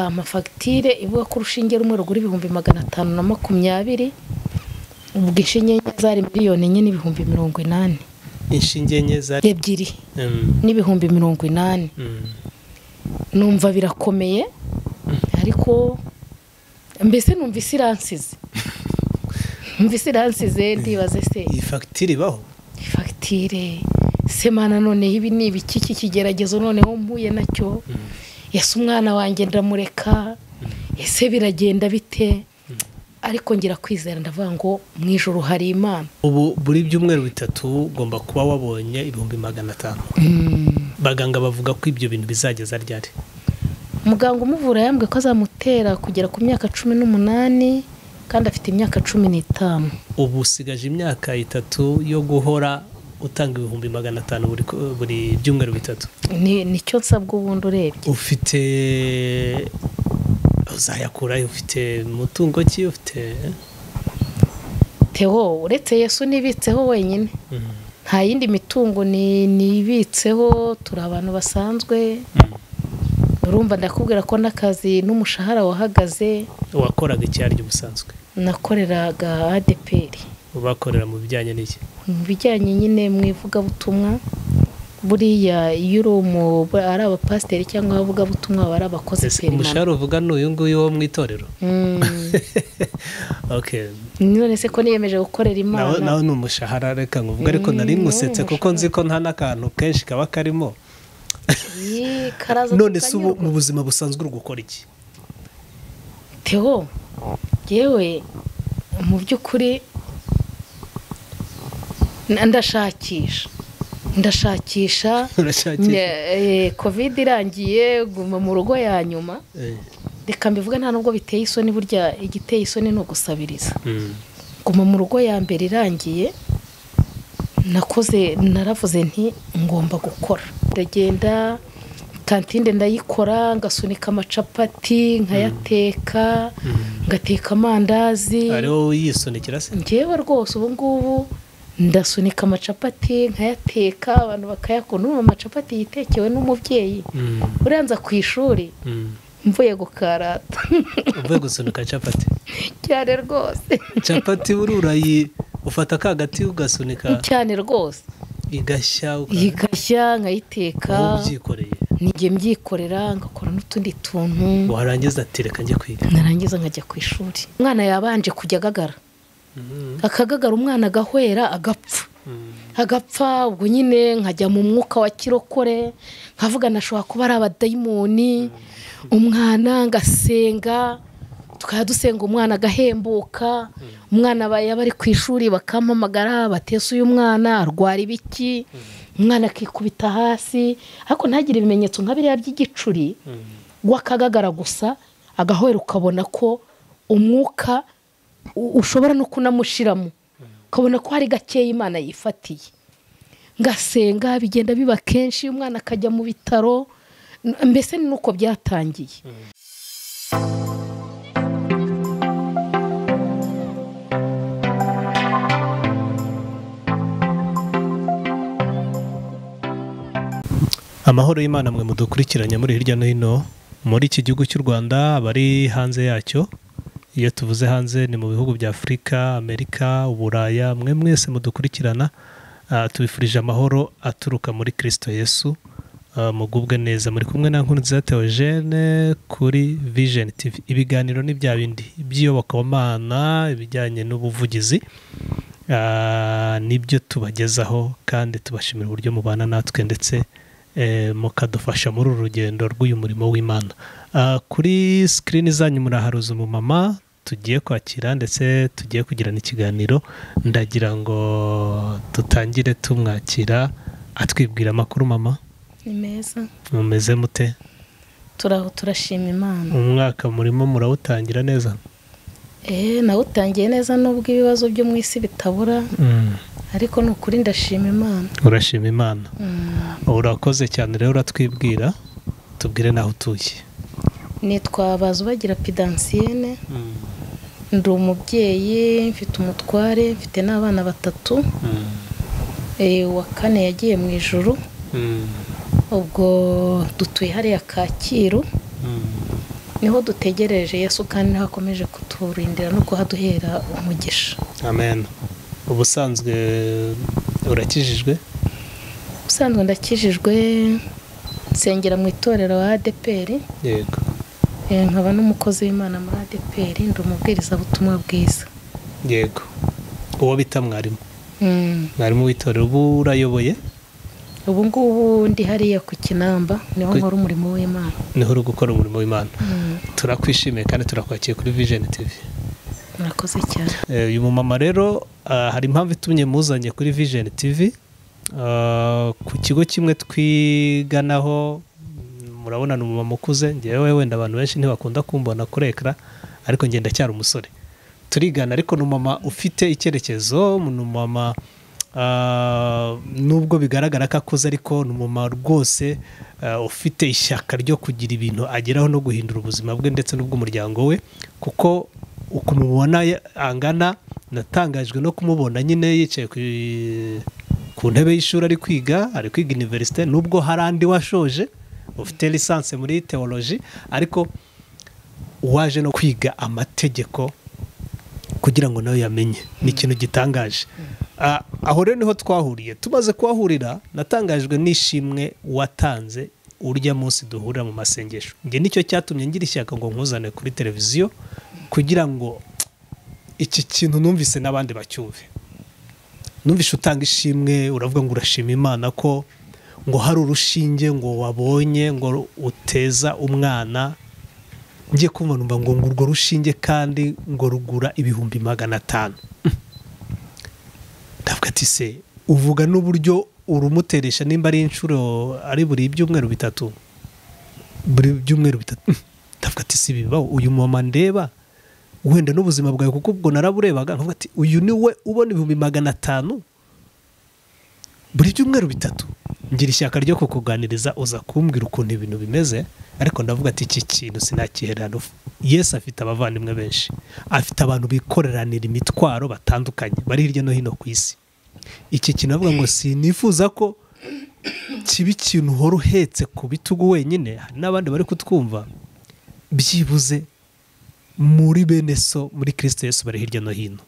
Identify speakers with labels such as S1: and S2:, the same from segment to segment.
S1: Bampa ivuga ko urushinge rumwe rugura ibihumbi magana atanu na makumyabiri, ubwo inshinge enye zari miliyoni enye n'ibihumbi mirongo inani
S2: inshinge enye zari
S1: ebyiri
S2: Mm,
S1: n'ibihumbi mirongo inani
S2: mm.
S1: numva birakomeye ariko mbese numva isi iransize numva isi iransize ndibaze se
S2: iyi fagitire ibaho
S1: fagitire sema nanone ibi ni ibiki iki kigeragezo noneho mpuye nacyo ese umwana wanjye ndamureka ese biragenda bite ariko ngira kwizera ndavuga ngo mu ijoro hari imana
S2: ubu buri byumweru bitatu ugomba kuba wabonye ibihumbi magana atanu baganga bavuga ko ibyo bintu bizageza ryari
S1: muganga umuvura yambwiye ko azamutera kugera ku myaka cumi n'umunani kandi afite imyaka cumi n'itanu
S2: ubu usigaje imyaka itatu yo guhora utanga ibihumbi magana atanu buri ku- buri byumweru bitatu
S1: Ni- nicyo nsabwa ubundi urebye
S2: ufite uzayakurayo ufite umutungo ki ufite
S1: teho uretse yesu nibitseho wenyine
S2: Mm,
S1: nta yindi mitungo ni- nibitseho turi abantu basanzwe
S2: mm.
S1: urumva ndakubwira ko n'akazi n'umushahara wahagaze
S2: wakoraga icyari ubusanzwe
S1: nakoreraga adeperi
S2: bakorera mu bijyanye n'iki
S1: mu bijyanye nyine mu ivugabutumwa buriya iyo uri umu ari abapasiteri cyangwa abavugabutumwa baba ari abakozi
S2: Ese
S1: perimana
S2: umushahara uvuga ni uyu nguyu wo mu itorero
S1: Mm.
S2: Okay.
S1: none se ko niyemeje gukorera
S2: nawe
S1: imana
S2: nawe ni umushahara reka nkuvuge ariko nari
S1: Mm,
S2: musetse
S1: nawe
S2: kuko nzi ko nta n'akantu kenshi kaba karimo
S1: Yee, karaza
S2: none se ubu
S1: kukanyurwa.
S2: mu buzima busanzwe uri gukora iki
S1: Theo yewe mu by'ukuri na- ndashakisha ndashakisha
S2: urashakisha
S1: Nye- eh, covid irangiye guma mu rugo ya nyuma
S2: Eh,
S1: reka mbivuge nta nubwo biteye isoni burya igiteye isoni ni ugusabiriza
S2: mm,
S1: guma mu rugo ya mbere irangiye nakoze naravuze nti ngomba gukora ndagenda kantine ndayikora ngasunika amacapati nkayateka
S2: mm.
S1: ngateka amandazi
S2: ari wowe yisunikira se
S1: ngewe rwose ubu ngubu ndasunika amacapati nkayateka abantu bakayakunda urumva amacapati yitekewe n'umubyeyi
S2: Mm,
S1: urenza ku ishuri
S2: mm.
S1: mvuye gukarata
S2: uvuye gusunika capati
S1: cyane rwose
S2: capati buri urayi ufata ka gati ugasunika
S1: cyane rwose
S2: igashya uka-
S1: igashya nkayiteka
S2: wowe ubyikoreye
S1: nijye mbyikorera ngakora n'utundi tuntu
S2: warangiza ati reka njye kwiga
S1: narangiza nkajya ku ishuri umwana yabanje kujya agagara
S2: Mm,
S1: akagagara umwana agahwera agapfa
S2: mm.
S1: agapfa ubwo nyine nkajya mu mwuka wa kirokore nkavuga nashobora kuba ari abadayimoni umwana ngasenga tukajya dusenga umwana agahembuka umwana aba- yaba ari ku ishuri bakampamagara batese uyu mwana arwara ibiki umwana akikubita hasi ariko ntagire ibimenyetso nka biriya by'igicuri
S2: Mm.
S1: w'akagagara gusa agahwera ukabona ko umwuka u- ushobora no kunamushiramo ukabona ko hari gakeya imana yifatiye ngasenga bigenda biba kenshi umwana akajya mu bitaro n- mbese ni nuko byatangiye
S2: amahoro y'imana mwe mudukurikiranye muri hirya no hino muri iki gihugu cy'u rwanda abari hanze yacyo iyo tuvuze hanze ni mu bihugu bya afurika amerika uburaya mwe mwese mudukurikirana ah, tubifurije amahoro aturuka muri kirisito yesu Ah, mugubwe neza muri kumwe na nkurunziza teogene kuri vision tv ibiganiro ni bya bindi iby'iyobokamana ibijyanye n'ubuvugizi Ah, nibyo tubagezaho kandi tubashimira uburyo mubana natwe ndetse eh, mukadufasha muri uru rugendo rw'uyu murimo w'imana Ah, kuri sikirini zanyu muraharuza umumama tugiye kwakira ndetse tugiye kugirana ikiganiro ndagira ngo dutangire tumwakira atwibwira amakuru mama
S1: ni meza
S2: mumeze mute
S1: turaho turashima imana
S2: umwaka murimo murawutangira neza
S1: eee nawe utangiye neza nubwo ibibazo byo mu isi bitabura
S2: Mm,
S1: ariko ni ukuri ndashima imana
S2: urashima imana
S1: Mm.
S2: urakoze cyane rero uratwibwira tubwire naho utuye
S1: nitwa bazubagira pidansiyene ndi umubyeyi mfite umutware mfite n'abana batatu Eh, uwa kane yagiye mu ijoro ubwo dutuye hariya kacyiru
S3: niho dutegereje yesu kandi niho akomeje kuturindira no kuhaduhera umugisha
S2: amen ubusanzwe urakijijwe
S3: ubusanzwe ndakijijwe nsengera mu itorero wa adeperi
S2: yego
S3: Eh, nkaba n'umukozi w'imana muri adeperi ndi umubwirizabutumwa bwiza
S2: yego uwo bita mwarimu
S3: Mm.
S2: mwarimu w'itorero ubu urayoboye
S3: ubu ngubu ndi hariya ku kinamba niho
S2: Ku-
S3: nkora umurimo w'imana
S2: niho uri gukora umurimo w'imana
S3: Mm.
S2: turakwishimiye kandi turakwakiriye kuri vision tv
S3: murakoze cyane
S2: Eh, uyu mumama rero ah, hari impamvu itumye muzanye kuri vision tv Ah, ku kigo kimwe twiganaho mm, murabona ni umumama ukuze ngewe wenda abantu benshi ntibakunda kumbona kuri ekara ariko ngenda cyari umusore turigana ariko ni umumama ufite icyerekezo ni umumama ah, nubwo bigaragara ko akuze ariko ni umumama rwose ah, ufite ishyaka ryo kugira ibintu ageraho no guhindura ubuzima bwe ndetse n'ubw'umuryango we kuko ukumubona angana natangajwe no kumubona nyine yicaye ku, ku ntebe y'ishuri ari kwiga ari kwiga iniverisite nubwo hari andi washoje ufite lisansi muri teoloji ariko waje no kwiga amategeko kugira ngo nawe yamenye ni ikintu gitangaje Ah, aho rero niho twahuriye tumaze kuhahurira natangajwe n'ishimwe watanze urya munsi duhurira mu masengesho njye nicyo cyatumye ngira ishyaka ngo nkuzane kuri televiziyo kugira ngo iki kintu numvise n'abandi bacyumve numvise utanga ishimwe uravuga ngo urashima imana ko ngo hari urushinge ngo wabonye ngo uteza umwana ngiye kumva numva ngo ngo urwo rushinge kandi ngo rugura ibihumbi magana atanu ndavuga ati se uvuga n'uburyo urumuteresha nimba ari inshuro ari buri byumweru bitatu buri byumweru bitatu ndavuga ati si bibaho uyu mama ndeba wenda n'ubuzima bwawe kuko ubwo naraburebaga nkavuga ati uyu ni we ubona ibihumbi magana atanu buri byumweru bitatu ngira ishyaka ryo kukuganiriza uza kumbwira ukuntu ibintu bimeze ariko ndavuga ati iki kintu sinakiherana ufu yesu afite abavandimwe benshi afite abantu bikoreranira imitwaro batandukanye bari hirya no hino ku isi iki kintu avuga ngo sinifuza ko kiba ikintu uhora uhetse ku bitugu wenyine hari n'abandi bari kutwumva byibuze muri bene so muri kirisito yesu bari hirya no hino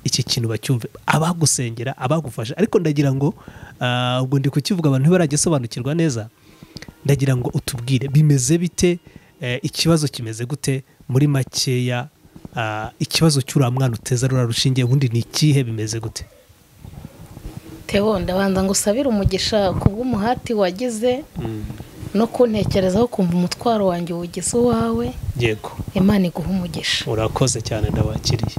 S2: iki kintu bacyumve abagusengera abagufasha ariko ndagira ngo ah, ubwo ndi kukivuga abantu ntibarajya sobanukirwa neza ndagira ngo utubwire bimeze bite eh, ikibazo kimeze gute muri makeya ah, ikibazo cy'uriya mwana uteza rura rushinge ubundi ni ikihe bimeze gute
S3: tebo ndabanza ngo usabire umugisha ku bw'umuhati wagize no kuntekerezaho kumva umutwaro wanjye uwugize uwawe
S2: yego
S3: imana iguha umugisha
S2: urakoze cyane ndabakiriye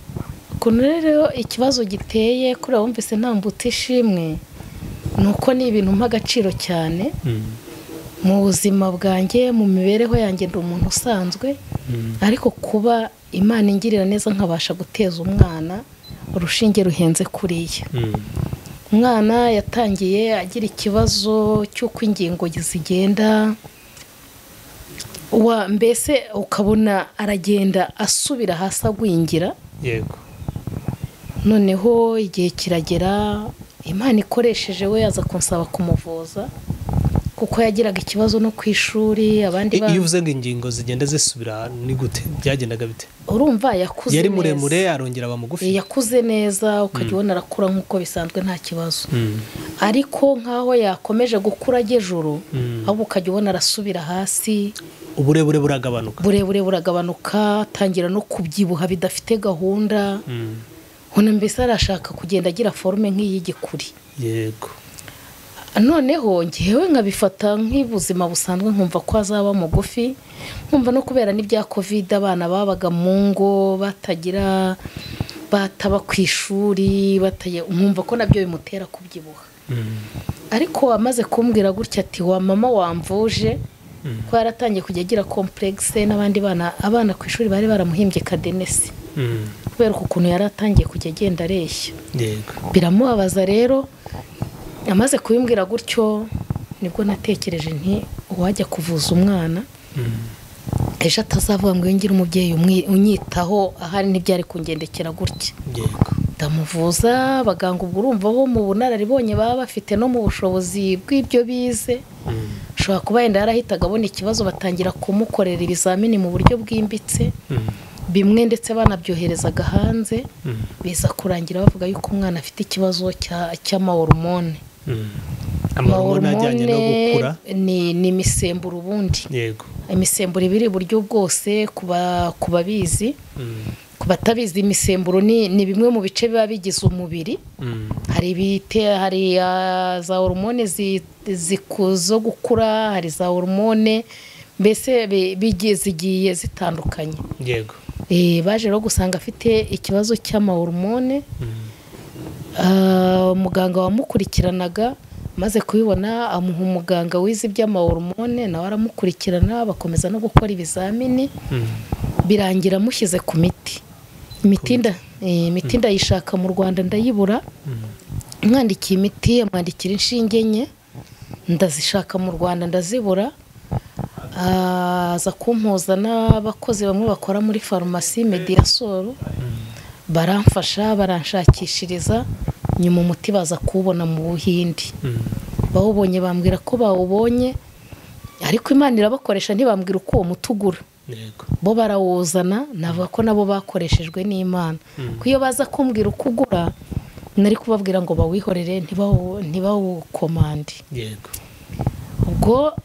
S3: ukuntu rero ikibazo giteye kuri abo wumvise ntambutse ishimwe ni uko ni ibintu mpa agaciro cyane
S2: Mm,
S3: mu buzima bwanjye mu mibereho yanjye ndi umuntu usanzwe
S2: mm,
S3: ariko kuba imana ingirira neza nkabasha guteza umwana urushinge ruhenze kuriya
S2: mm,
S3: umwana yatangiye agira ikibazo cy'uko ingingo zigenda wa mbese ukabona aragenda asubira hasi agwingira
S2: yego
S3: noneho igihe kiragera imana ikoresheje we yaza kunsaba kumuvuza kuko yagiraga ikibazo no ku ishuri abandi
S2: I- iyo
S3: bana
S2: uvuze ngo ingingo zigenda zisubira ni gute byagendaga bite
S3: urumva yakuze
S2: yari
S3: neza
S2: muremure arongera aba mugufi
S3: yakuze neza ukajya ubona arakura nk'uko bisanzwe nta kibazo
S2: Mm,
S3: ariko nk'aho yakomeje gukura ajya ejuru
S2: Mm.
S3: ahubwo ukajya ubona arasubira hasi
S2: uburebure buragabanuka
S3: burebure buragabanuka atangira no kubyibuha bidafite gahunda
S2: Mm,
S3: ubona mbese arashaka kugenda agira forume nk'iy'igikuri
S2: yego
S3: noneho ngewe nkabifata nk'ubuzima busanzwe nkumva ko azaba mugufi nkumva no kubera n'ibya kovide abana babaga mu ngo batagira bataba ku ishuri bataye nkumva ko nabyo bimutera kubyibuha
S2: Mm,
S3: ariko amaze kumbwira gutya ati wa mama wamvuje
S2: Mm.
S3: ko yaratangiye kujya agira kompuregise n'abandi bana abana ku ishuri bari baramuhimbye kadenesi
S2: mm,
S3: kubera uku kuntu yari atangiye kujya agenda areshya
S2: yego
S3: biramubabaza rero amaze kubimbwira gutyo nibwo natekereje nti uwajya kuvuza umwana
S2: Mm,
S3: ejo atazavuga ngo yongere umubyeyi umwi- unyitaho ahari ntibyari kungendekera gutya
S2: yego
S3: ndamuvuza abaganga ubwo urumva bo mu bunararibonye baba bafite no mu bushobozi bw'ibyo bize
S2: Mm,
S3: ashobora kuba yenda yarahitaga abona ikibazo batangira kumukorera ibizamini mu buryo bwimbitse bimwe ndetse banabyoherezaga hanze biza kurangira bavuga yuko umwana afite ikibazo cya- cy'amahoromone
S2: amahormone ajyanye no gukura
S3: ni ni imisemburo ubundi
S2: yego
S3: imisemburo iba iri iburyo bwose ku ba- ku babizi
S2: Mm,
S3: ku batabizi imisemburo ni ni bimwe mu bice biba bigize umubiri
S2: mm,
S3: hari ibite hari ah, za horomone zi- ziku- zo gukura hari za horomone mbese bi- bigiye zigiye zitandukanye
S2: yego
S3: Eh, baje rero gusanga afite ikibazo cy'amahoromone
S2: Mm,
S3: Ah, umuganga wamukurikiranaga maze kubibona amuha umuganga wize iby'amahoromone nawe aramukurikirana bakomeza no gukora ibizamini
S2: mm,
S3: birangira amushyize ku miti imiti nda- eh, imiti ndayishaka mu rwanda ndayibura
S2: mm,
S3: mwandikiye imiti amwandikira inshinge nke ndazishaka mu rwanda ndazibura aza kumpuza n'abakozi bamwe bakora muri farumasi mediyasoro baramfasha baranshakishiriza nyuma umuti baza kuwubona mu buhindi
S2: mm,
S3: bawubonye bambwira ko bawubonye ariko imana irabakoresha ntibambwira uko uwo muti ugura
S2: yego
S3: bo barawuzana navuga ko nabo bakoreshejwe n'imana
S2: Mm.
S3: ko iyo baza kumbwira uko ugura nari kubabwira ngo bawihorere ntibawu- ntibawukomande
S2: yego
S3: ubwo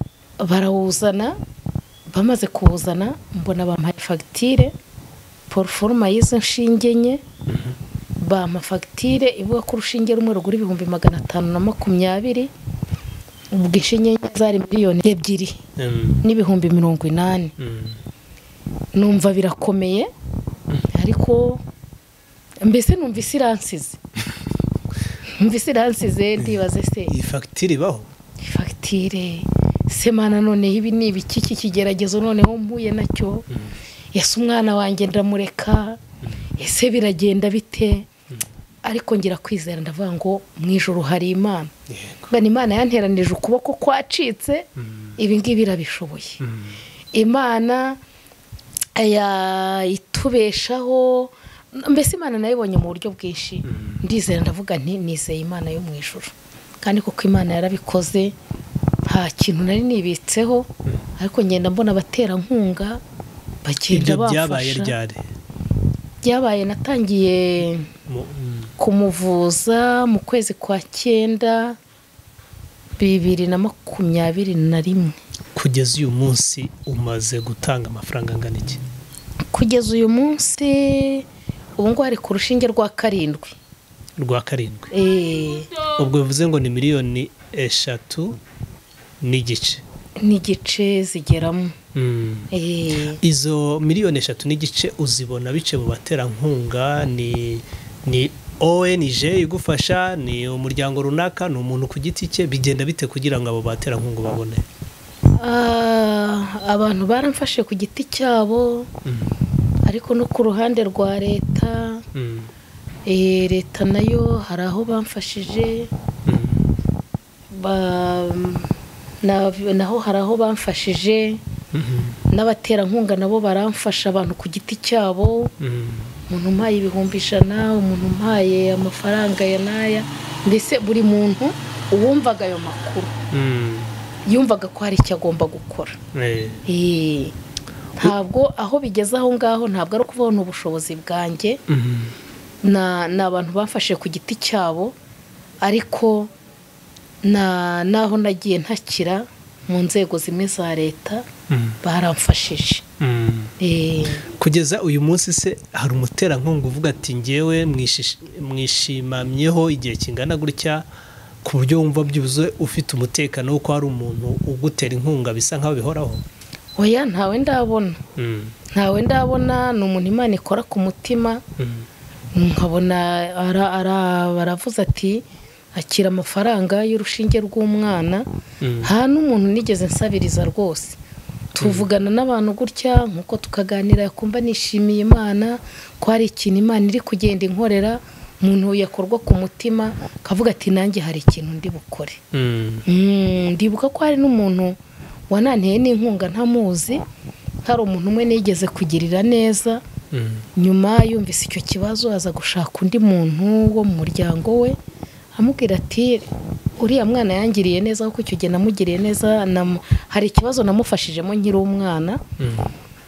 S3: barawuzana bamaze kuwuzana mbona bampaye fagitire poroforoma y'izo nshinge nke bampa fagitire ivuga ko urushinge rumwe rugura ibihumbi magana atanu na makumyabiri ubwo inshinge nke zari miliyoni ebyiri
S2: Mm,
S3: n'ibihumbi mirongo inani
S2: mm,
S3: numva birakomeye ariko mbese numva isi iransize numva isi iransize ndibaze se
S2: iyi fagitire ibaho
S3: fagitire semana noneho ibi ni ibiki iki kigeragezo noneho mpuye nacyo ese umwana wanjye ndamureka ese biragenda bite ariko ngira kwizera ndavuga ngo mu ijoro hari imana
S2: yego
S3: mbona imana yanteranije ukuboko kwacitse
S2: Mm,
S3: ibi ngibi irabishoboye
S2: mm,
S3: imana ya- itubeshaho mbese imana nayibonye mu buryo bwinshi
S2: Mm.
S3: ndizera ndavuga nti nizeye imana yo mu ijuru kandi kuko imana yarabikoze nta kintu nari nibitseho ariko ngenda mbona abaterankunga bagenda
S2: ibyo byabaye
S3: bamfasha
S2: ryari
S3: byabaye natangiye
S2: Mu- mm,
S3: kumuvuza mu kwezi kwa cyenda bibiri na makumyabiri na rimwe
S2: kugeza uyu munsi umaze gutanga amafaranga angana iki
S3: kugeza uyu munsi ubu ngubu hari ku rushinge rwa karindwi
S2: rwa karindwi
S3: Eh,
S2: ubwo bivuze ngo ni miliyoni eshatu n'igice
S3: n'igice zigeramo
S2: Mm.
S3: Eh,
S2: izo miliyoni eshatu n'igice uzibona bice mu baterankunga ni ni ONG igufasha ni umuryango runaka ni umuntu ku giti cye bigenda bite kugira ngo abo baterankunga babone
S3: ah, abantu baramfashe ku giti cyabo ariko no ku ruhande rwa leta
S2: Mm,
S3: eh, leta nayo hari aho bamfashije
S2: mm,
S3: ba- na- naho hari aho bamfashije
S2: mm,
S3: n'abaterankunga nabo baramfasha abantu ku giti cyabo
S2: mm,
S3: umuntu umpaye ibihumbi ijana umuntu umpaye amafaranga ya n'aya mbese buri muntu uwumvaga ayo makuru
S2: mm,
S3: yumvaga ko hari icyo agomba gukora
S2: eh,
S3: Eh, ntabwo aho bigeze aho ngaho ntabwo ari ukuvana ubushobozi bwanjye
S2: mm,
S3: na- ni abantu bafashe ku giti cyabo ariko na- n'aho nagiye ntakira mu nzego zimwe za leta
S2: mm,
S3: baramfashije
S2: mm.
S3: Eh,
S2: kugeza uyu munsi se hari umuterankunga uvuga ati ngewe mwishish- mwishimamyeho igihe kingana gutya ku buryo wumva byuzuye ufite umutekano w'uko hari umuntu ugutera inkunga bisa nk'aho bihoraho
S3: oya ntawe ndabona
S2: Mm,
S3: ntawe ndabona ni umuntu imana ikora ku mutima
S2: mm,
S3: nkabona ara- ara- baravuze ati akira amafaranga y'urushinge rw'umwana
S2: mm,
S3: nta n'umuntu nigeze nsabiriza rwose tuvugana n'abantu gutya nk'uko tukaganira kumva nishimiye imana ko hari ikintu imana iri kugenda inkorera umuntu yakorwa ku mutima akavuga ati nanjye hari ikintu ndi bukore
S2: mm,
S3: Mm, ndibuka ko hari n'umuntu wananteye n'inkunga ntamuzi hari umuntu umwe nigeze kugirira neza
S2: mm,
S3: nyuma yumvise icyo kibazo aza gushaka undi muntu wo mu muryango we amubwira ati uriya mwana yangiriye neza kuko icyo gihe namugiriye neza namu- hari ikibazo namufashijemo nkiri umwana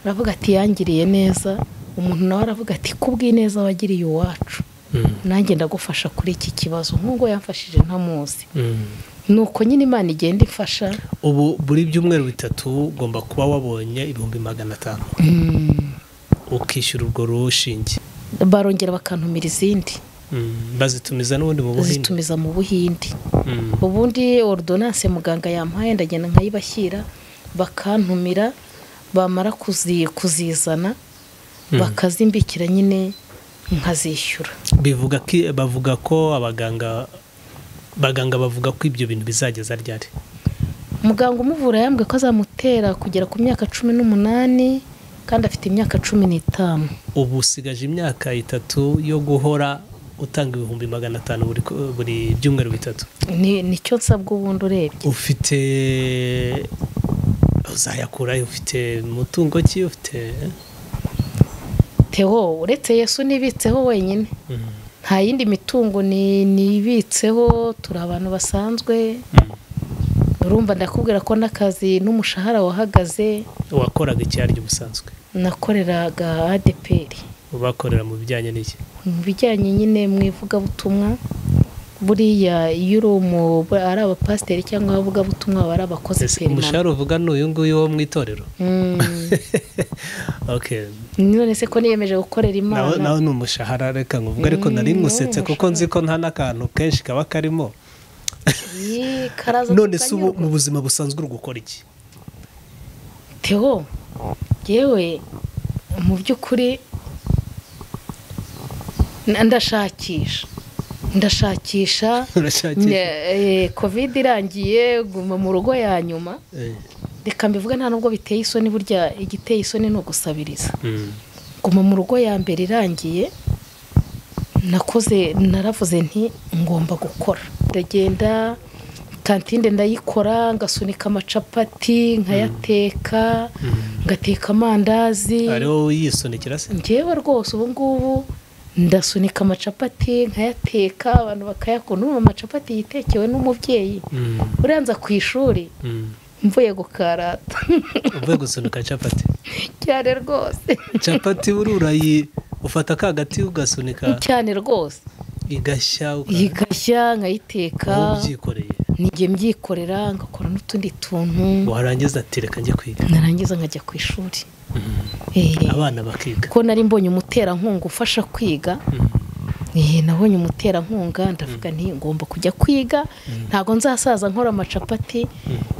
S3: aravuga ati yangiriye neza umuntu nawe aravuga ati kubw'ineza wagiriye iwacu nanjye ndagufasha kuri iki kibazo nk'ubwo yamfashije ntamuzi ni uko nyine imana igenda ifasha
S2: ubu buri byumweru bitatu ugomba kuba wabonye ibihumbi magana atanu ukishyura urwo rushinge
S3: barongera bakantumira izindi
S2: Mm, bazitumiza n'ubundi mu buhinde
S3: zitumiza mu buhindi
S2: Mm,
S3: ubundi ordonance muganga yampaye ndagenda nkayibashyira bakantumira bamara kuzi- kuzizana bakazimbikira nyine nkazishyura
S2: bivuga ko bavuga ko abaganga baganga bavuga ko ibyo bintu bizageza ryari
S3: muganga umuvura yambwiye ko azamutera kugera ku myaka cumi n'umunani kandi afite imyaka cumi n'itanu
S2: ubu usigaje imyaka itatu yo guhora utanga ibihumbi magana atanu buri ku- buri byumweru bitatu
S3: Ni- nicyo nsabwa ubundi urebye
S2: ufite uzayakura ufite mutungo ki ufite
S3: tewo uretse yesu nibitseho wenyine
S2: Mm,
S3: nta yindi mitungo ni- nibitseho turi abantu basanzwe
S2: mm.
S3: urumva ndakubwira ko n'akazi n'umushahara wahagaze
S2: wakoraga icyaryo ubusanzwe
S3: nakoreraga adeperi
S2: bakorera mu bijyanye n'iki
S3: mu bijyanye nyine mu ivugabutumwa buriya iyo uri umu ari abapasiteri cyangwa abavugabutumwa baba ari abakozi
S2: Ese
S3: perimana
S2: umushahara uvuga ni uyu nguyu wo mu itorero
S3: Mm.
S2: okay
S3: none se ko niyemeje gukorera
S2: nawe nawe
S3: imana
S2: ni umushahara reka nkuvuga ariko nari
S3: Mm,
S2: ngusetse
S3: nawe
S2: kuko nzi ko nta n'akantu kenshi kaba karimo
S3: Iyi, karaza
S2: none se ubu mu
S3: tukanyurwa.
S2: buzima busanzwe uri gukora iki
S3: Theo yewe mu by'ukuri na- ndashakisha ndashakisha
S2: urashakisha
S3: Eh, covid irangiye guma mu rugo ya nyuma
S2: Eh,
S3: reka mbivuge nta nubwo biteye isoni burya igiteye isoni ni ugusabiriza
S2: mm,
S3: guma mu rugo ya mbere irangiye nakoze naravuze nti ngomba gukora ndagenda kantinde ndayikora ngasunika amacapati nkayateka
S2: mm.
S3: ngateka amandazi
S2: ari wowe yisonikira se
S3: ngewe rwose ubu ngubu ndasunika amacapati nkayateka abantu bakayakunda urumva amacapati yitekewe n'umubyeyi
S2: Mm,
S3: urenza ku ishuri
S2: mm.
S3: mvuye gukarata
S2: uvuye gusunika capati
S3: cyane rwose
S2: capati buri urayi ufata ka gati ugasunika
S3: cyane rwose
S2: igashya uka-
S3: igashya nkayiteka
S2: wowe ubyikoreye
S3: nijye mbyikorera ngakora n'utundi tuntu
S2: warangiza ati reka njye kwiga
S3: narangiza nkajya ku ishuri Eh,
S2: abana bakiga
S3: ko nari mbonye umuterankunga ufasha kwiga
S2: Mm,
S3: Eh, nabonye umuterankunga ndavuga nti ngomba kujya kwiga ntabwo nzasaza nkora amacapati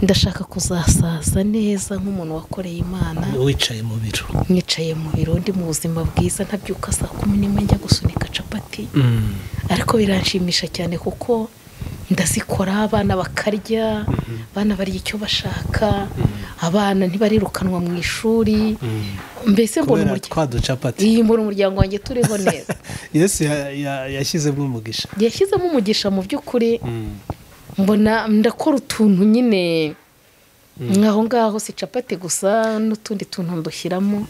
S3: ndashaka kuzasaza neza nk'umuntu wakoreye imana
S2: wicaye mu biro
S3: nicaye mu biro ndi mu buzima bwiza ntabyuka saa kumi n'imwe njya gusunika capati
S2: Mm,
S3: ariko biranshimisha cyane kuko ndazikora abana bakarya abana barya icyo bashaka abana ntibarirukanwa mu ishuri
S2: mm.
S3: mbese mbona
S2: kubera
S3: umuryango
S2: twa ducapati
S3: iyi mbona umuryango wanjye turiho neza
S2: yesu ya- ya- yashyizemo umugisha
S3: yashyizemo umugisha mu by'ukuri mbona ndakora utuntu nyine nk'aho ngaho si capati gusa n'utundi tuntu ndushyiramo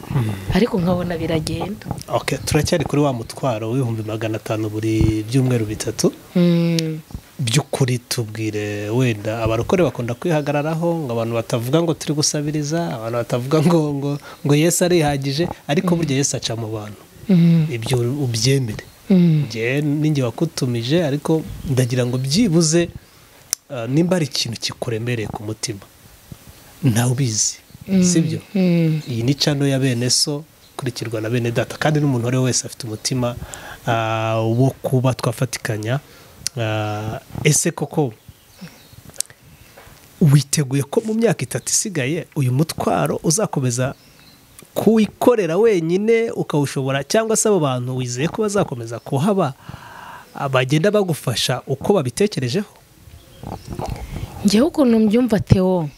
S3: ariko nkabona biragenda
S2: Okay, turacyari kuri wa mutwaro w'ibihumbi magana atanu buri byumweru bitatu
S3: Mm.
S2: by'ukuri tubwire wenda abarokore bakunda kwihagararaho ngo abantu batavuga ngo turi gusabiriza abantu batavuga ngo ngo ngo yesu arihagije ariko burya yesu aca mu bantu
S3: Mm.
S2: ibyo ubyemere
S3: Mm.
S2: njye ninjye wakutumije ariko ndagira ngo byibuze ah, nimba hari ikintu kikuremereye ku mutima ntawe ubizi sibyo
S3: Mm.
S2: iyi ni cano ya bene so ikurikirwa na bene data kandi n'umuntu uwo ari we wese afite umutima ah, wo kuba twafatikanya Ah, ese koko witeguye ko mu myaka itatu isigaye uyu mutwaro uzakomeza kuwikorera wenyine ukawushobora cyangwa se abo bantu wizeye ko bazakomeza kuhaba ah, bagenda bagufasha uko babitekerejeho
S3: njyewe ukuntu mbyumva Theo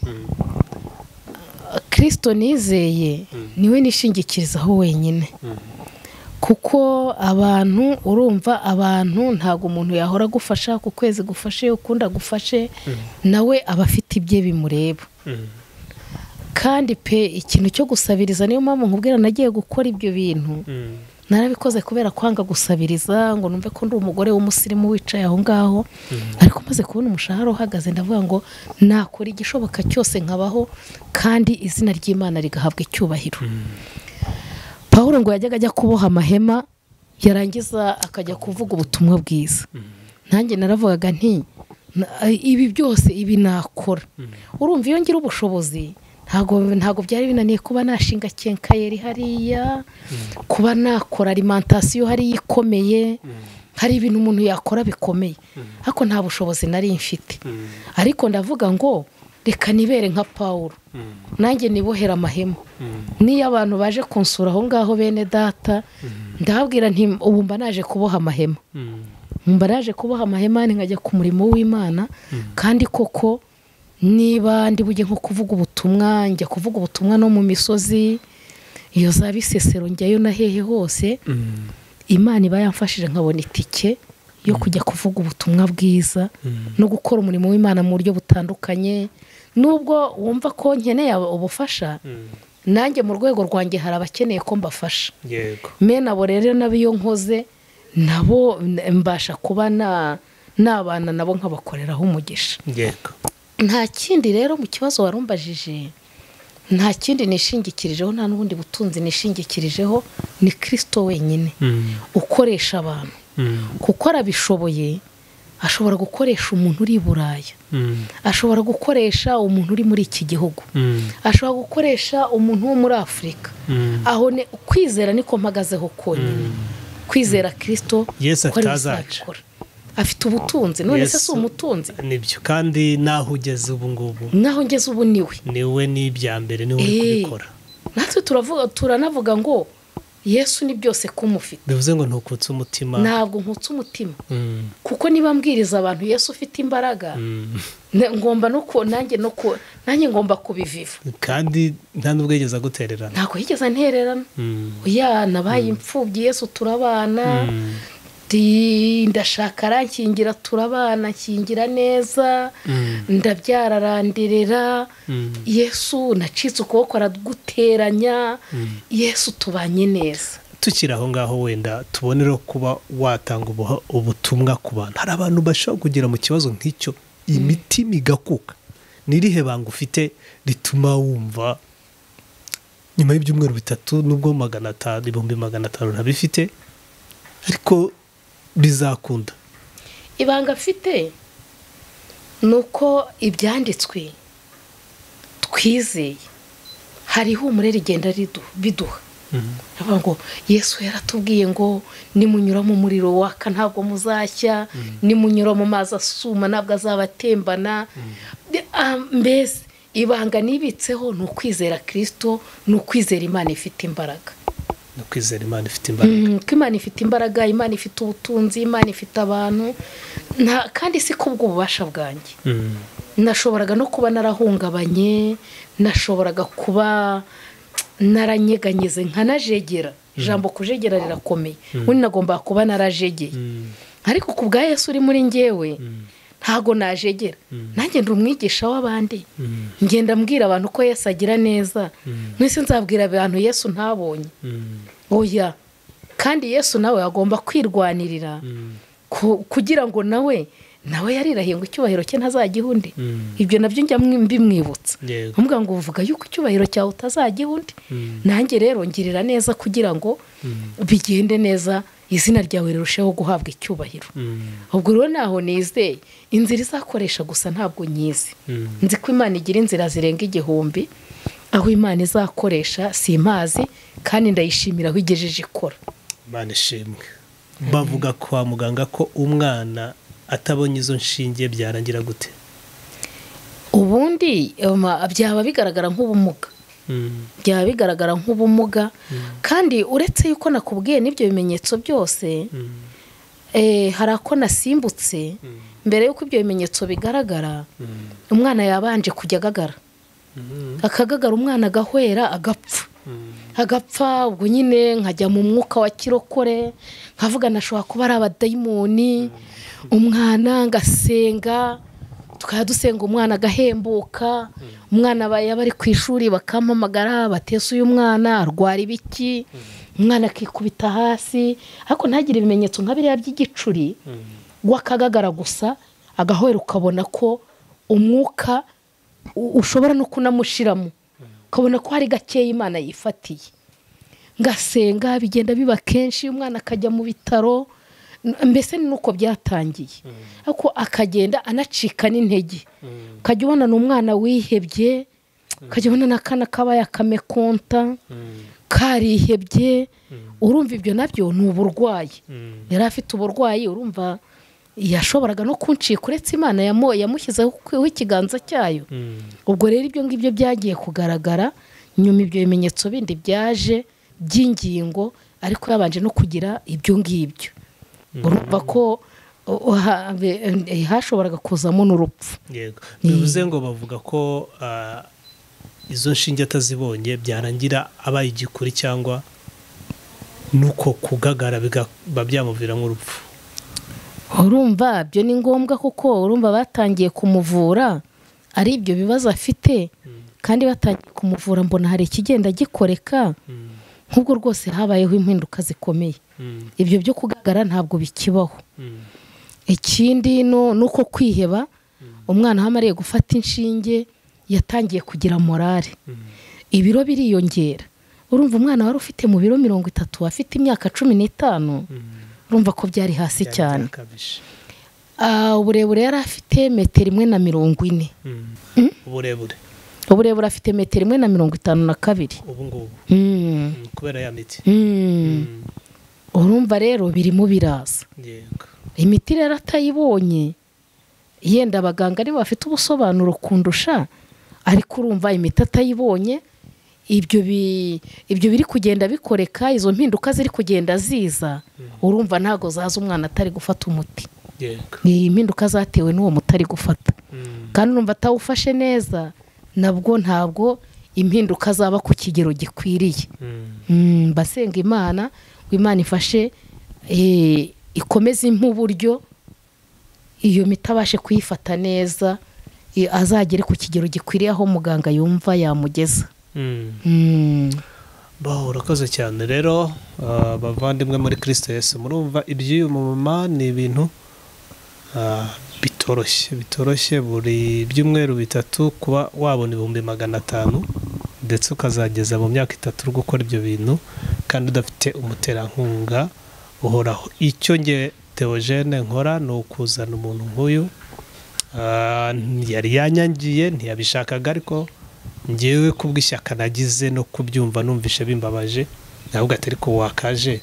S3: kirisito nizeye niwe nishingikirizaho wenyine kuko abantu urumva abantu ntabwo umuntu yahora agufasha ku kwezi gufashe ukundi agufashe nawe aba afite ibye bimureba kandi pe ikintu cyo gusabiriza niyo mpamvu nkubwira nagiye gukora ibyo bintu narabikoze kubera kwanga gusabiriza ngo numve ko ndi umugore w'umusirimu wicaye aho ngaho ariko maze kubona umushahara uhagaze ndavuga ngo nakora igishoboka cyose nkabaho kandi izina ry'imana rigahabwa icyubahiro paul ngo yajyaga ajya kuboha amahema yarangiza akajya kuvuga ubutumwa bwiza nanjye naravugaga nti "Na- ibi byose ibi nakora urumva iyo ngira ubushobozi ntabwo ntabwo byari binaniye kuba nashinga kenkayeri hariya kuba nakora alimantasiyo hariya ikomeye hari ibintu umuntu yakora bikomeye ariko nta bushobozi nari mfite ariko ndavuga ngo reka nibere nka paul nanjye nibohera amahema niyo abantu baje kunsura aho ngaho bene data ndababwira nti ubu mba naje kuboha amahema mba naje kuboha amahemane nkajya ku murimo w'imana kandi koko niba ndi bujye nko kuvuga ubutumwa njya kuvuga ubutumwa no mu misozi iyo za bisesero njyayo na hehe hose imana iba yamfashije nkabona itike yo kujya kuvuga ubutumwa bwiza no gukora umurimo w'imana mu buryo butandukanye nubwo wumva ko nkeneye ubufasha nanjye mu rwego rwanjye hari abakeneye ko mbafasha
S2: yego
S3: mena abo rero nabo iyo nkoze nabo mbasha kuba na nabana nabo nkabakoreraho umugisha
S2: yego
S3: nta kindi rero mu kibazo warumbajije nta kindi nishingikirijeho nta n'ubundi butunzi nishingikirijeho ni kirisito wenyine ukoresha abantu kuko arabishoboye ashobora gukoresha umuntu uri i buraya ashobora gukoresha umuntu uri muri iki gihugu ashobora gukoresha umuntu wo muri afurika aho ni kwizera niko mpagazeho konyine kwizera kirisito
S2: Yesu
S3: ko ari we
S2: atazaca.
S3: uzabikora. afite ubutunzi none se
S2: Yesu-
S3: si umutunzi
S2: nibyo kandi naho ugeze ubu ngubu
S3: naho ngeze ubu niwe
S2: niwe ni ibya mbere niwe uri
S3: Eh.
S2: kubikora
S3: natwe turavuga turanavuga ngo yesu ni byose kumufite
S2: bivuze ngo ntukutse umutima
S3: ntabwo nkutse umutima
S2: Mm,
S3: kuko niba mbwiriza abantu yesu ufite imbaraga
S2: mm.
S3: na- ngomba no ku nanjye no ku nanjye ngomba kubiviva
S2: kandi nta n'ubwo yigeze agutererana
S3: ntabwo yigeze ntererana
S2: Mm,
S3: oya nabaye imfubyi yesu turabana
S2: mm,
S3: Ndi- ndashaka arankingira turabana nkingira neza
S2: Mm.
S3: ndabyara aranderera
S2: Mm.
S3: yesu nacitse ukuboko araguteranya yesu tubanye neza
S2: tukiri aho ngaho wenda tubonereho kuba watanga ubuha- ubutumwa ku bantu hari abantu bashobora kugera mu kibazo nk'icyo imitima igakuka ni irihe banga ufite rituma wumva nyuma y'ibyumweru bitatu nubwo magana atanu ibihumbi magana atanu ntabifite ariko bizakunda
S3: ibanga afite ni uko ibyanditswe twizeye hariho umurere rigenda ridu- biduha Aravuga ngo yesu yaratubwiye ngo nimunyura mu muriro waka ntabwo muzashya nimunyura mu mazi asuma ntabwo azabatembana Ah, mbese ibanga nibitseho ni ukwizera kirisito ni ukwizera imana ifite imbaraga
S2: ni ukwizera imana ifite imbaraga
S3: Mm, ko imana ifite imbaraga imana ifite ubutunzi imana ifite abantu nta kandi si kubw'ububasha bwanjye
S2: Mm.
S3: nashoboraga no kuba narahungabanye nashoboraga kuba naranyeganyeze nkanajegera ijambo kujegera rirakomeye ubundi nagombaga kuba narajegeye
S2: Mm.
S3: ariko ku bwa yesu uri muri ngewe ntago najegera nanjye ndi umwigisha w'abandi
S2: Mm.
S3: ngenda mbwira abantu ko yesu agira neza mwese nzabwira abantu yesu ntabonye
S2: Mm.
S3: oya kandi yesu nawe agomba kwirwanirira ku- kugira ngo nawe nawe yarirahiye ngo icyubahiro cye ntazajyiha undi
S2: Mm.
S3: ibyo nabyo njya mwi- mbimwibutsa
S2: yego
S3: amuga ngo uvuga yuko icyubahiro cyawe utazajyiha undi
S2: Mm.
S3: nanjye rero ngirira neza kugira ngo bigende neza izina ryawe rirusheho guhabwa icyubahiro
S2: Mm.
S3: ubwo rero naho nizeye inzira izakoresha gusa ntabwo nyizi
S2: Mm.
S3: nzi ko imana igira inzira zirenga igihumbi aho imana izakoresha si imazi kandi ndayishimira aho igejeje ikora
S2: Imana ishimwe bavuga kwa muganga ko umwana atabonye izo nshinge byarangira gute
S3: ubundi um, byaba bigaragara nk'ubumuga byaba bigaragara nk'ubumuga kandi uretse yuko nakubwiye n'ibyo bimenyetso byose eh, hari ako nasimbutse mbere y'uko ibyo bimenyetso bigaragara umwana yabanje kujya agagara akagagara umwana agahwera agapfa agapfa ubwo nyine nkajya mu mwuka wa kirokore nkavuga nashobora kuba ari abadayimoni umwana ngasenga tukaba dusenga umwana agahembuka umwana aba- yaba ari ku ishuri bakampamagara batese uyu mwana arwara ibiki
S1: umwana akikubita hasi ariko ntagire ibimenyetso nka biriya by'igicuri w'akagagara gusa agahwera ukabona ko umwuka u- ushobora no kunamushiramo ukabona ko hari gakeya imana yifatiye ngasenga bigenda biba kenshi umwana akajya mu bitaro n- mbese ni nuko byatangiye ariko akagenda anacika n'intege ukajya ubona ni umwana wihebye ukajya ubona n'akana kabaye akamekonta karihebye urumva ibyo nabyo ni uburwayi yari afite uburwayi urumva yashoboraga no kuncika uretse imana yamo- yamushyizeho ikiganza cyayo ubwo rero ibyo ngibyo byagiye kugaragara nyuma ibyo bimenyetso bindi byaje by'ingingo ariko yabanje no kugira ibyo ngibyo urumva ko uh, uh, ha- be- eh, hashoboraga kuzamo n'urupfu
S2: yego bivuze ngo bavuga ko ah, izo nshinge atazibonye byarangira abaye igikuri cyangwa nuko kugagara bikaba byamuvira nk'urupfu
S1: urumva byo ni ngombwa kuko urumva batangiye kumuvura ari ibyo bibazo afite kandi batangiye kumuvura mbona hari ikigenda gikoreka
S2: Mm,
S1: nk'ubwo rwose habayeho impinduka zikomeye
S2: mm,
S1: ibyo byo kugaragara ntabwo bikibaho
S2: mm,
S1: ikindi no- ni uko kwiheba umwana aho amariye gufata inshinge yatangiye kugira morale
S2: mm,
S1: ibiro biriyongera urumva umwana wari ufite mu biro mirongo itatu afite imyaka cumi n'itanu
S2: mm.
S1: urumva ko byari hasi
S2: Byari
S1: cyane
S2: byakabije.
S1: Ah, uburebure yari afite metero imwe na mirongo ine
S2: Mm. uburebure
S1: uburebure afite metero imwe na mirongo itanu na kabiri
S2: ubu ngubu
S1: Mm,
S2: Mm, kubera ya miti
S1: mm.
S2: Mm,
S1: urumva rero birimo biraza
S2: yego
S1: imiti rero atayibonye yenda abaganga nibo bafite ubusobanuro kundusha ariko urumva imiti atayibonye ibyo bi- ibyo biri kugenda bikoreka izo mpinduka ziri kugenda ziza urumva ntabwo zaza umwana atari gufata umuti
S2: yego
S1: ni impinduka zatewe n'uwo muti ari gufata
S2: Mm,
S1: kandi numva atawufashe neza nabwo ntabwo impinduka zaba ku kigero gikwiriye
S2: mm,
S1: Mm, basenga imana ngo imana ifashe eh, ikomeze impa uburyo iyo miti abashe kuyifata neza eh, azagere ku kigero gikwiriye aho muganga yumva yamugeza
S2: mm.
S1: Mm.
S2: Baho urakoze cyane rero ah, bavandimwe muri kirisito yesu murumva iby'uyu mumama ni ibintu ah, bitoroshye bitoroshye buri byumweru bitatu kuba wabona ibihumbi magana atanu ndetse ukazageza mu myaka itatu uri gukora ibyo bintu kandi udafite umuterankunga uhoraho icyo nge teogene nkora ni ukuzana umuntu nk'uyu Ah, yari yanyangiye ntiyabishakaga ariko ngewe kubw'ishyaka nagize no kubyumva numvishe bimbabaje ntabwo atari ko wakaje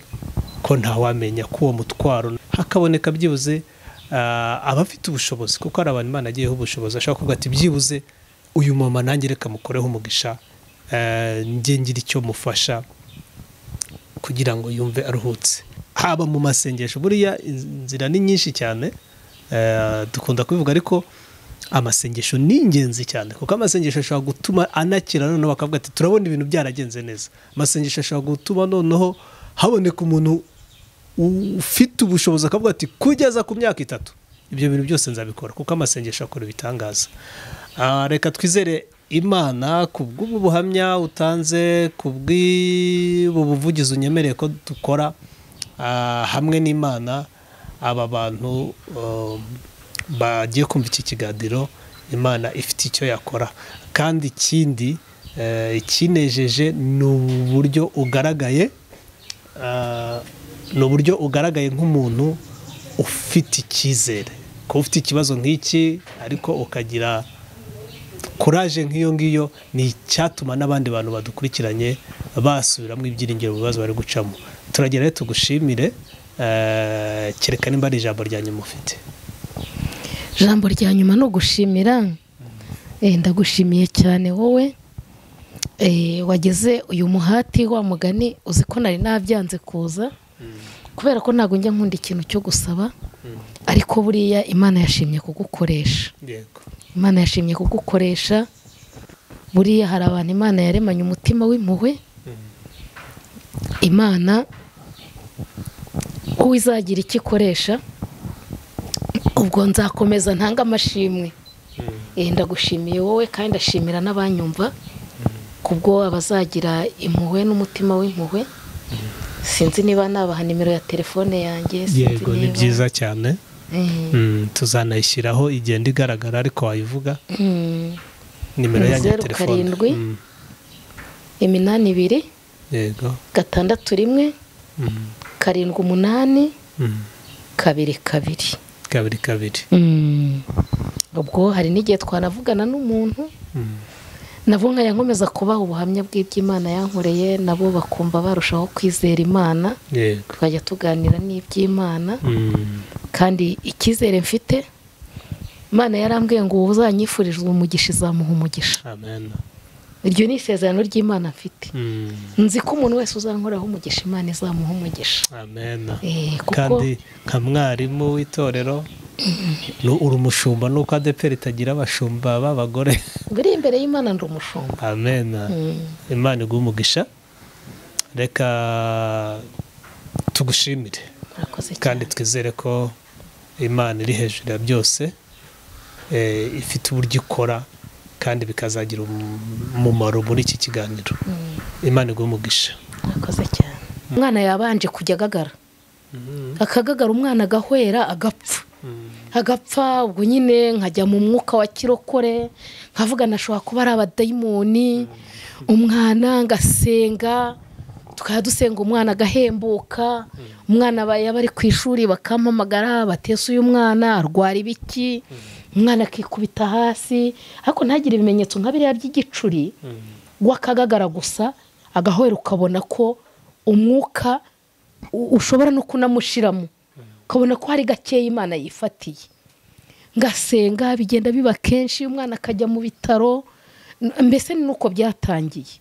S2: ko ntawamenya ko uwo mutwaro hakaboneka byibuze ah, abafite ubushobozi kuko hari abantu imana agiyeho ubushobozi ashobora kuvuga ati byibuze uyu mama nanjye reka mukoreho umugisha ah, njye ngira icyo mufasha kugira ngo yumve aruhutse haba mu masengesho buriya inzira ni nyinshi cyane eh, dukunda kubivuga ariko amasengesho ni ingenzi cyane kuko amasengesho ashobora gutuma anakira noneho bakavuga ati turabona ibintu byaragenze neza amasengesho ashobora gutuma noneho haboneka umuntu ufite ubushobozi akavuga ati kugeza ku myaka itatu ibyo bintu byose nzabikora kuko amasengesho akora ibitangaza Ah, reka twizere imana ku bw'ubu buhamya utanze ku bw'ubu buvugizi unyemereye ko dukora ah, hamwe n'imana aba bantu um, bagiye kumva iki kiganiro imana ifite icyo yakora kandi ikindi eh, ikinejeje ni uburyo ugaragaye ah, ni uburyo ugaragaye nk'umuntu ufite icyizere kuba ufite ikibazo nk'iki ariko ukagira kuraje nk'iyo ngiyo ni icyatuma n'abandi bantu badukurikiranye basubiramo ibyiringiro mu bibazo bari gucamo turagera rero tugushimire eh, kereka nimba ari ijambo rya nyuma ufite
S1: ijambo rya nyuma ni ugushimira Eh, ndagushimiye cyane wowe Eh, wageze uyu muhati wa mugani uzi ko nari nabyanze kuza kubera ko ntabwo njya nkunda ikintu cyo gusaba ariko buriya imana yashimye kugukoresha
S2: yego
S1: imana yashimye kugukoresha buriya hari abantu imana yaremanye umutima w'impuhwe imana uwo izagira icyo ikoresha ubwo nzakomeza ntanga amashimwe Eh, ndagushimiye wowe kandi ndashimira n'abanyumva kubwo abazagira impuhwe n'umutima w'impuhwe sinzi niba nabaha nimero ya telefone yanjye sinzi
S2: yego ni
S1: niba-
S2: byiza cyane
S1: Mm.
S2: Mm, tuzanayishyiraho igenda igaragara ariko wayivuga
S1: Mm.
S2: nimero yanjye ya
S1: Zeru
S2: telefone
S1: karindwi.
S2: Mm,
S1: iminani ibiri
S2: yego
S1: gatandatu rimwe
S2: Mm,
S1: karindwi umunani
S2: mm,
S1: kabiri kabiri
S2: kabiri kabiri
S1: Mm. ubwo hari n'igihe twanavugana n'umuntu
S2: Mm,
S1: nabo nkomeza kubaha ubuhamya bw'iby'imana yankoreye nabo bakumva barushaho kwizera imana
S2: yego
S1: tukajya tuganira n'iby'imana
S2: Mm,
S1: kandi icyizere mfite imana yarambwiye ngo uwo uzanyifurizwa umugisha izamuha umugisha
S2: amen
S1: iryo ni isezerano ry'imana mfite
S2: Mm,
S1: nzi ko umuntu wese uzankoraho umugisha imana izamuha umugisha
S2: amen
S1: Eh, kuko
S2: kandi nka mwarimu w'itorero nu- uri umushumba nuko adeperi itagira abashumba b'abagore
S1: biri imbere y'imana ndi umushumba
S2: amen
S1: Mm.
S2: imana iguha umugisha reka tugushimire
S1: murakoze cyane
S2: kandi twizere ko imana iri hejuru ya byose eh, ifite uburyo ikora kandi bikazagira umumaro muri iki kiganiro imana iguha umugisha
S1: murakoze cyane umwana yabanje kujya agagara akagagara umwana agahwera agapfa agapfa ubwo nyine nkajya mu mwuka wa kirokore nkavuga nashobora kuba ari abadayimoni umwana ngasenga tukajya dusenga umwana agahembuka umwana aba- yaba ari ku ishuri bakampamagara batese uyu mwana arwara ibiki umwana akikubita hasi ariko ntagire ibimenyetso nka biriya by'igicuri w'akagagara gusa agahwera ukabona ko umwuka u- ushobora no kunamushiramo ukabona ko hari gakeya imana yifatiye ngasenga bigenda biba kenshi umwana akajya mu bitaro n- mbese ni nuko byatangiye